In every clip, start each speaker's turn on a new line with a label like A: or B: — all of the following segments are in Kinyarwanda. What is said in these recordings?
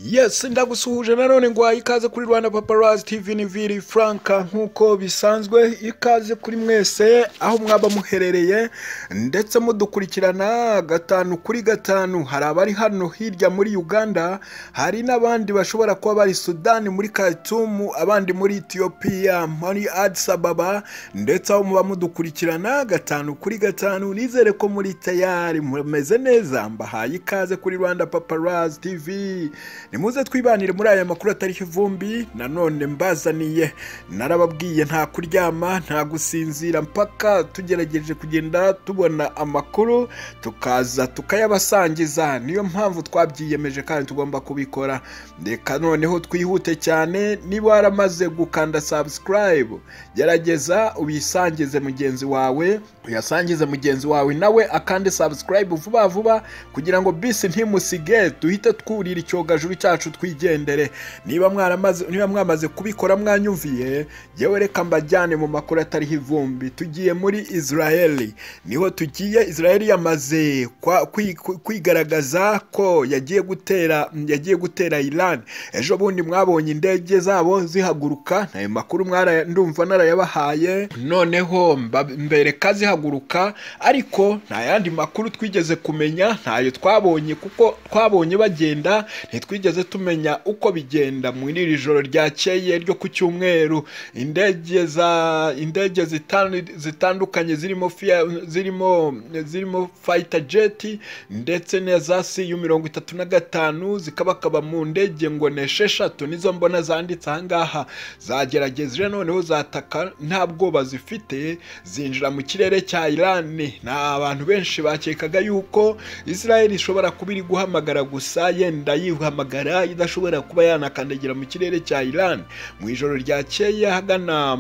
A: yes ndagusuhuje nanone nguhaye ikaze kuri rwanda paparazi tv ni viri franka nk'uko bisanzwe ikaze kuri mwese aho mwaba muherereye ndetse mudukurikirana gatanu kuri gatanu hari abari hano hirya muri uganda hari n'abandi bashobora kuba bari sudani muri khartoum abandi muri etiyopiya muri addis ababa ndetse aho muba mudukurikirana gatanu kuri gatanu nizere ko muri tayari mumeze neza mbahaye ikaze kuri rwanda paparazi tv nimuze twibanire muri aya makuru atari ivumbi nanone mbazaniye narababwiye nta kuryama nta gusinzira mpaka tugerageje kugenda tubona amakuru tukaza tukayabasangiza niyo mpamvu twabyiyemeje kandi tugomba kubikora reka noneho twihute cyane niba waramaze gukanda sabusikarayibu gerageza ubisangize mugenzi wawe uyasangize mugenzi wawe nawe akande sabusikarayibu vuba vuba kugira ngo bisi ntimusige duhite twurira icyogajuru cyacu twigendere niba mwaramaze niba mwamaze kubikora mwanyumviye yewe reka mbajyane mu makuru atariho ivumbi tugiye muri israel niho tugiye israel yamaze kwa- kwi- kwi- kwigaragaza ko yagiye gutera yagiye gutera iran ejo bundi mwabonye indege zabo zihaguruka ayo makuru mwara- ndumva narayabahaye noneho mba- mbereka zihaguruka ariko nta yandi makuru twigeze kumenya ntayo twabonye kuko twabonye bagenda ntitwigeze tumenya uko bigenda muri iri joro ryakeye ryo ku cyumweru indege za indege zitan- zitandukanye zirimo fia- zirimo zirimo fayita jeti ndetse na za siyu mirongo itatu na gatanu zikabakaba mu ndege ngo ni esheshatu nizo mbona zanditse ahangaha zagerageje noneho zataka nta bwoba zifite zinjira mu kirere cya irani ni abantu benshi bakekaga yuko israel ishobora kuba iri guhamagara gusa yenda yihamagara idashobora kuba yanakandagira mu kirere cya iran mu ijoro ryakeye ahagana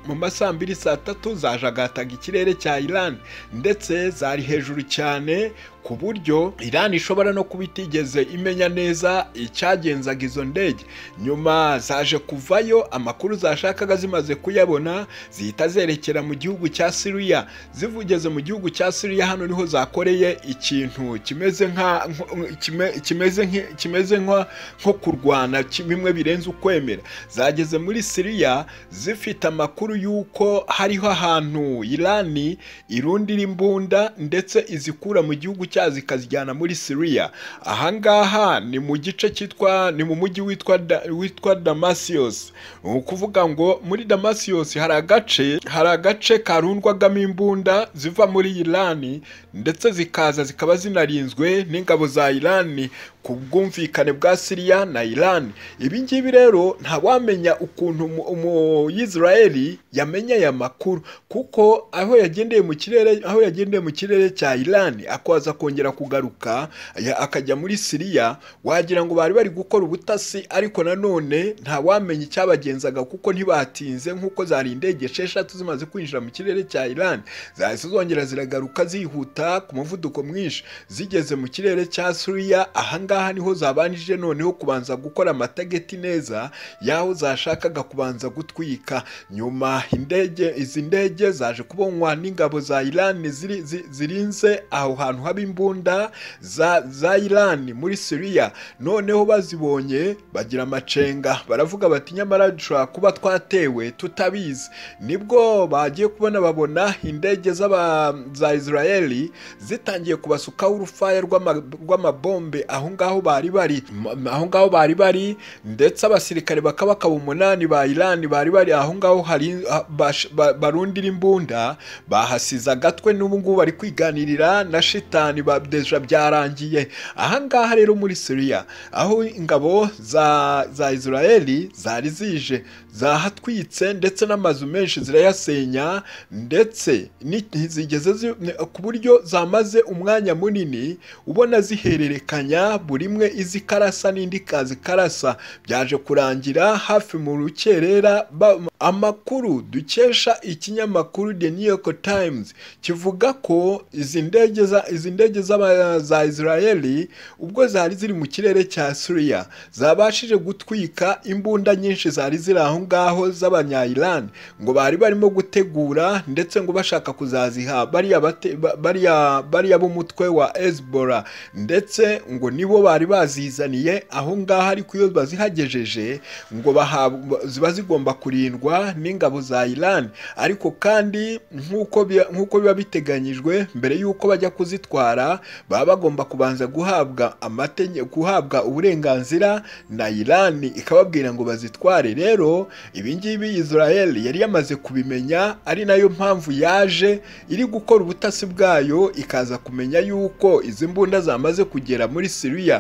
A: mu masaa mbiri saa tatu zajagataga ikirere cya iran ndetse zari hejuru cyane ku buryo iran ishobora no kuba itigeze imenya neza icyagenzaga izo ndege nyuma zaje kuvayo amakuru zashakaga zimaze kuyabona zihita zerekera mu gihugu cya siriya zivugeze mu gihugu cya siriya hano niho zakoreye ikintu kimeze nka nko- kime- kimeze nki- kimeze nko nko kurwana ki- bimwe birenze ukwemera zageze muri siriya zifite amakuru y'uko hariho ahantu irani irundira imbunda ndetse izikura mu gihugu cyazo ikazijyana muri siriya ahangaha ni mu gice cyitwa ni mu mujyi witwa Da- witwa damasiyos ni ukuvuga ngo muri damasiyos hari agace hari agace karundwagamo imbunda ziva muri irani ndetse zikaza zikaba zinarinzwe n'ingabo za irani ku bwumvikane bwa siriya na irani ibi ngibi rero ntawamenya ukuntu umu- umuyisirayeli yamenya aya makuru kuko aho yagendeye mu kirere aho yagendeye mu kirere cya irani akaza kongera kugaruka ya- akajya muri siriya wagira ngo bari bari gukora ubutasi ariko nanone ntawamenya icyabagenzaga kuko ntibatinze nk'uko zari indege esheshatu zimaze kwinjira mu kirere cya irani zahise zongera ziragaruka zihuta ku muvuduko mwinshi zigeze mu kirere cya siriya ahangaha niho zabanjije noneho kubanza gukora amatageti neza y'aho zashakaga kubanza gutwika nyuma indege izi ndege zaje kubonwa n'ingabo za irani ziri- zi- zirinze aho hantu haba imbunda za, za irani muri siriya noneho bazibonye bagira amacenga baravuga bati nyamara dushobora kuba twatewe tutabizi nibwo bagiye kubona babona indege z'aba- za israeli zitangiye kubasukaho urufaya rw'ama- rw'amabombe aho ngaho bari bari M- aho ngaho bari bari ndetse abasirikare bakaba bakaba umunani ba irani bari bari aho ngaho hari ah, bash- ba- barundira imbunda bahasize agatwe n'ubu ngubu bari kwiganirira na shitani ba- deja byarangiye aha ngaha rero muri siriya aho ingabo za za israeli zari zije zahatwitse ndetse n'amazu menshi zirayasenya ndetse ni- zigeze zi- ku buryo zamaze umwanya munini ubona zihererekanya buri imwe izi karasa n'indi kazi karasa byaje kurangira hafi mu rukerera ba- amakuru dukesha ikinyamakuru The New York Times kivuga ko izi ndege za izi ndege z'aba- za Israeli ubwo zari ziri mu kirere cya Syria zabashije gutwika imbunda nyinshi zari ziri aho ngaho z'abanya-Iran ngo bari barimo gutegura ndetse ngo bashaka kuzaziha bariya bate- ba- bariya bariya b'umutwe wa Hezbollah ndetse ngo nibo bo bari bazizaniye aho ngaho ariko iyo bazihagejeje ngo bahabwa ziba zigomba kurindwa n'ingabo za Iran ariko kandi nk'uko bi- nk'uko biba biteganyijwe mbere y'uko bajya kuzitwara baba bagomba kubanza guhabwa amategeko guhabwa uburenganzira na Iran ikababwira ngo bazitware rero ibi ngibi Israel yari yamaze kubimenya ari nayo mpamvu yaje iri gukora ubutasi bwayo ikaza kumenya yuko izi mbunda zamaze kugera muri Syria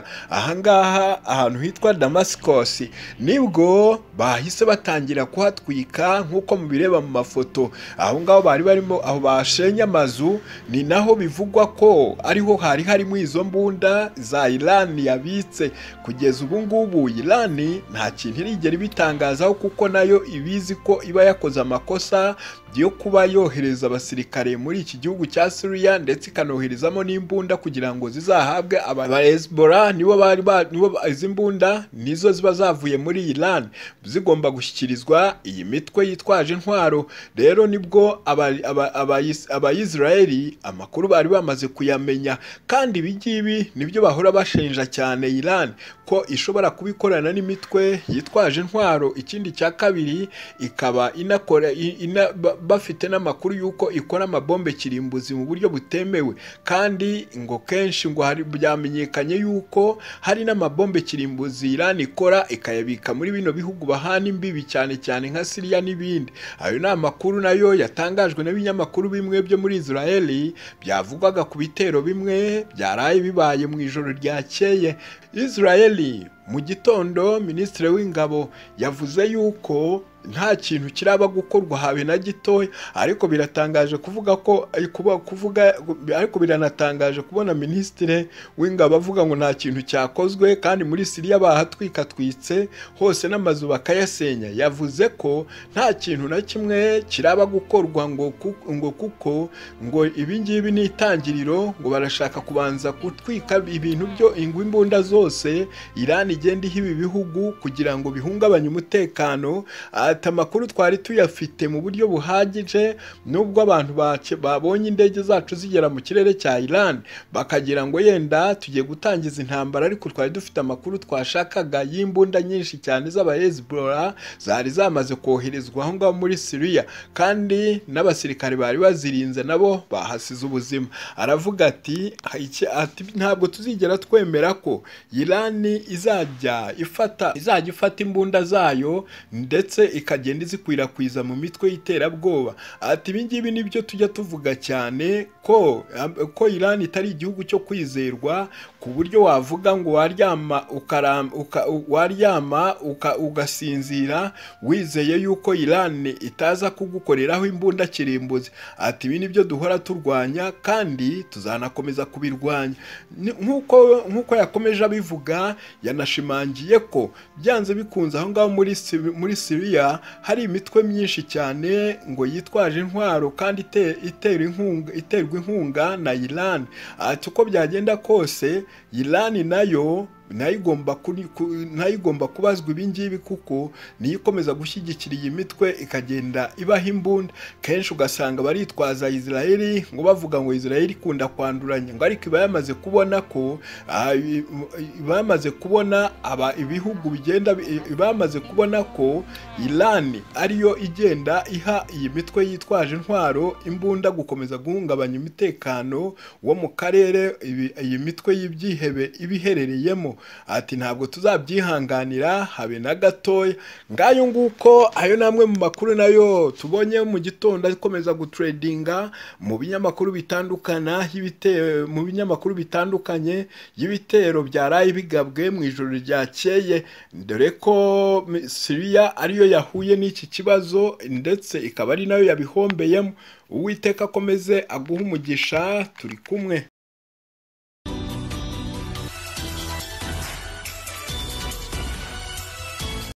A: ahangaha ahantu hitwa Damascus nibwo bahise batangira kuhatwika nk'uko mubireba mu mafoto aho ngaho bari barimo aho bashenye amazu ni naho bivugwa ko ariho hari harimo izo mbunda za Iran yabitse kugeza ubu ngubu Iran nta kintu irigera ibitangazaho kuko nayo ibizi ko iba yakoze amakosa yo kuba yohereza abasirikare muri iki gihugu cya Syria ndetse ikanoherezamo n'imbunda kugira ngo zizahabwe aba aba Hezbollah nibo bari ba- nibo ba- izi mbunda nizo ziba zavuye muri Iran zigomba gushyikirizwa iyi mitwe yitwaje intwaro rero nibwo aba- aba- abayis- abayisiraheli amakuru bari bamaze kuyamenya kandi ibi ngibi nibyo bahora bashinja cyane Iran ko ishobora kuba ikorana n'imitwe yitwaje intwaro ikindi cya kabiri ikaba inakora i- ina, ba- bafite n'amakuru y'uko ikora amabombe kirimbuzi mu buryo butemewe kandi ngo kenshi ngo hari byamenyekanye yuko hari n'amabombe kirimbuzi Iran ikora ikayabika muri bino bihugu bahana imbibi cyane cyane nka Syria n'ibindi ayo ni amakuru nayo yatangajwe n'ibinyamakuru bimwe byo muri Israel byavugwaga ku bitero bimwe byaraye bibaye mu ijoro ryakeye Israel mu gitondo minisitiri w'ingabo yavuze yuko nta kintu kiraba gukorwa habe na gitoya ariko biratangaje kuvuga ko ay, kuba- kuvuga ariko biranatangaje kubona minisitiri w'ingabo avuga ngo nta kintu cyakozwe kandi muri Siriya bahatwikatwitse hose n'amazu bakayasenya yavuze ko nta kintu na kimwe kiraba gukorwa ngo ku- ngo kuko ngo ibi ngibi ni itangiriro ngo barashaka kubanza gutwika ibintu byo ingwa imbunda zose Iran igenda iha ibi bihugu kugira ngo bihungabanye umutekano ati amakuru twari tuyafite mu buryo buhagije nubwo abantu bace- babonye indege zacu zigera mu kirere cya Iran bakagira ngo yenda tugiye gutangiza intambara ariko twari dufite amakuru twashakaga y'imbunda nyinshi cyane z'aba Hezbollah zari zamaze koherezwa aho ngaho muri Syria kandi n'abasirikare bari bazirinze nabo bahasize ubuzima aravuga ati "Iki- ati, ntabwo tuzigera twemera ko Iran izajya ifata izajya ifata imbunda zayo ndetse ikagenda izikwirakwiza mu mitwe y'iterabwoba ati ibi ngibi nibyo tujya tuvuga cyane ko ko Iran itari igihugu cyo kwizerwa ku buryo wavuga ngo waryama ukaram, uka, u- waryama uka, ugasinzira wizeye yuko Iran itaza kugukoreraho imbunda kirimbuzi ati ibi nibyo duhora turwanya kandi tuzanakomeza kubirwanya Ni- nk'uko nk'uko yakomeje abivuga yanashimangiye ko byanze bikunze aho ngaho muri Syri- muri Syria hari imitwe myinshi cyane ngo yitwaje intwaro kandi ite- itera inkunga iterwa inkunga na Iran ati uko byagenda kose Iran nayo nayo igomba kuri- ku- nayo igomba kubazwa ibi ngibi kuko niyo ikomeza gushyigikira iyi mitwe ikagenda ibaha imbunda kenshi ugasanga baritwaza Israel ngo bavuga ngo Israel ikunda kwanduranya ngo ariko iba yamaze kubona ko ah, i- i- iba yamaze kubona aba ibihugu bigenda bi- iba yamaze kubona ko Iran ariyo igenda iha iyi mitwe yitwaje intwaro imbunda gukomeza guhungabanya umutekano wo mu karere ibi- iyi mitwe y'ibyihebe ibiherereyemo ati ntabwo tuzabyihanganira habe na gatoya ngayo nguko ayo ni amwe mu makuru nayo tubonye mu gitondo akomeza gutredinga mu binyamakuru bitandukana y'ibite- mu binyamakuru bitandukanye y'ibitero byaraye bigabwe mu ijoro ryakeye dore ko mi- Syria ariyo yahuye n'iki kibazo ndetse ikaba ari nayo yabihombeyemo uwiteka akomeze aguhe umugisha turi kumwe